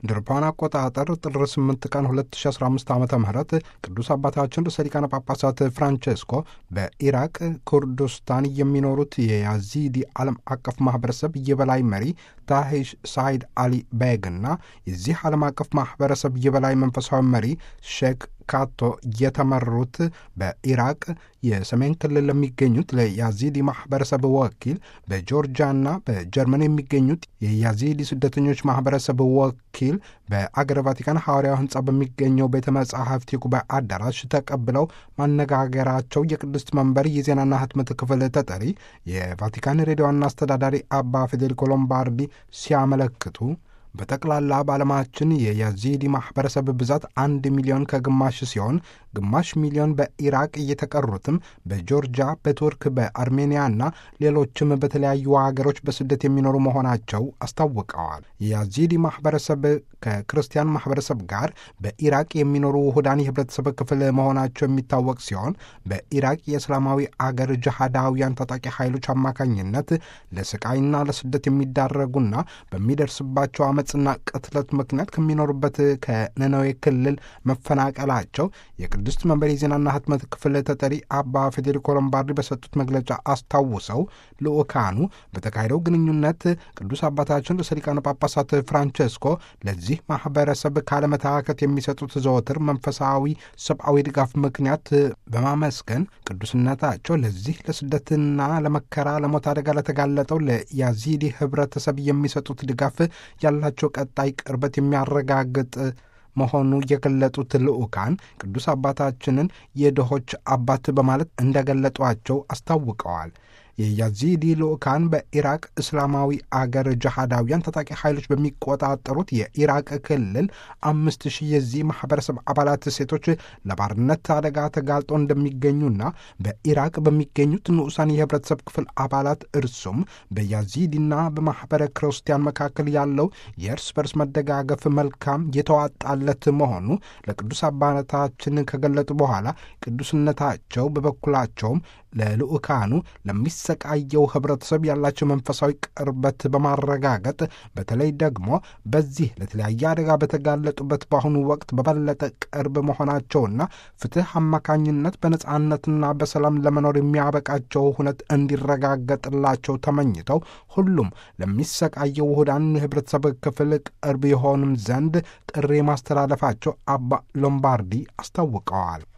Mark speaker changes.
Speaker 1: እንደ አውሮፓውያን አቆጣጠር ጥር 8 ቀን 2015 ዓ ም ቅዱስ አባታችን ርዕሰ ሊቃነ ጳጳሳት ፍራንቼስኮ በኢራቅ ኩርዶስታን የሚኖሩት የያዚዲ ዓለም አቀፍ ማህበረሰብ የበላይ መሪ ታሂሽ ሳይድ አሊ ቤግ እና የዚህ ዓለም አቀፍ ማህበረሰብ የበላይ መንፈሳዊ መሪ ሼክ ካቶ የተመሩት በኢራቅ የሰሜን ክልል ለሚገኙት ለያዚዲ ማህበረሰብ ወኪል በጆርጂያና በጀርመን የሚገኙት የያዚዲ ስደተኞች ማህበረሰብ ወኪል በአገረ ቫቲካን ሐዋርያው ህንፃ በሚገኘው ቤተ መጻሕፍት የጉባኤ አዳራሽ ተቀብለው ማነጋገራቸው የቅድስት መንበር የዜናና ህትመት ክፍል ተጠሪ የቫቲካን ሬዲዮ ዋና አስተዳዳሪ አባ ፌዴሪኮ ሎምባርዲ ሲያመለክቱ በጠቅላላ በዓለማችን የያዚዲ ማኅበረሰብ ብዛት አንድ ሚሊዮን ከግማሽ ሲሆን ግማሽ ሚሊዮን በኢራቅ እየተቀሩትም በጆርጂያ፣ በቱርክ፣ በአርሜኒያና ሌሎችም በተለያዩ ሀገሮች በስደት የሚኖሩ መሆናቸው አስታውቀዋል። የያዚዲ ማኅበረሰብ ከክርስቲያን ማኅበረሰብ ጋር በኢራቅ የሚኖሩ ውሁዳን የህብረተሰብ ክፍል መሆናቸው የሚታወቅ ሲሆን በኢራቅ የእስላማዊ አገር ጅሃዳውያን ታጣቂ ኃይሎች አማካኝነት ለስቃይና ለስደት የሚዳረጉና በሚደርስባቸው አመፅና ቅትለት ምክንያት ከሚኖሩበት ከነነዌ ክልል መፈናቀላቸው የቅድስት መንበር የዜናና ህትመት ክፍል ተጠሪ አባ ፌዴሪኮ ሎምባርዲ በሰጡት መግለጫ አስታውሰው ልኡካኑ በተካሄደው ግንኙነት ቅዱስ አባታችን ርዕሰ ሊቃነ ጳጳሳት ፍራንቼስኮ ለዚህ ማህበረሰብ ካለመታከት የሚሰጡት ዘወትር መንፈሳዊ ሰብአዊ ድጋፍ ምክንያት በማመስገን ቅዱስነታቸው ለዚህ ለስደትና ለመከራ ለሞት አደጋ ለተጋለጠው ለያዚዲ ህብረተሰብ የሚሰጡት ድጋፍ ያላቸው ቀጣይ ቅርበት የሚያረጋግጥ መሆኑ የገለጡት ልዑካን ቅዱስ አባታችንን የድሆች አባት በማለት እንደገለጧቸው አስታውቀዋል። የያዚዲ ልዑካን በኢራቅ እስላማዊ አገር ጅሃዳውያን ታጣቂ ኃይሎች በሚቆጣጠሩት የኢራቅ ክልል አምስት ሺህ የዚህ ማህበረሰብ አባላት ሴቶች ለባርነት አደጋ ተጋልጦ እንደሚገኙና በኢራቅ በሚገኙት ንዑሳን የህብረተሰብ ክፍል አባላት እርሱም በያዚዲና በማኅበረ ክርስቲያን መካከል ያለው የእርስ በርስ መደጋገፍ መልካም የተዋጣለት መሆኑ ለቅዱስ አባታችን ከገለጡ በኋላ ቅዱስነታቸው በበኩላቸውም ለልዑካኑ ለሚሰቃየው ህብረተሰብ ያላቸው መንፈሳዊ ቅርበት በማረጋገጥ በተለይ ደግሞ በዚህ ለተለያየ አደጋ በተጋለጡበት በአሁኑ ወቅት በበለጠ ቅርብ መሆናቸውና ፍትህ አማካኝነት በነጻነትና በሰላም ለመኖር የሚያበቃቸው ሁነት እንዲረጋገጥላቸው ተመኝተው ሁሉም ለሚሰቃየው ውሁዳን የህብረተሰብ ክፍል ቅርብ የሆንም ዘንድ ጥሪ ማስተላለፋቸው አባ ሎምባርዲ አስታውቀዋል።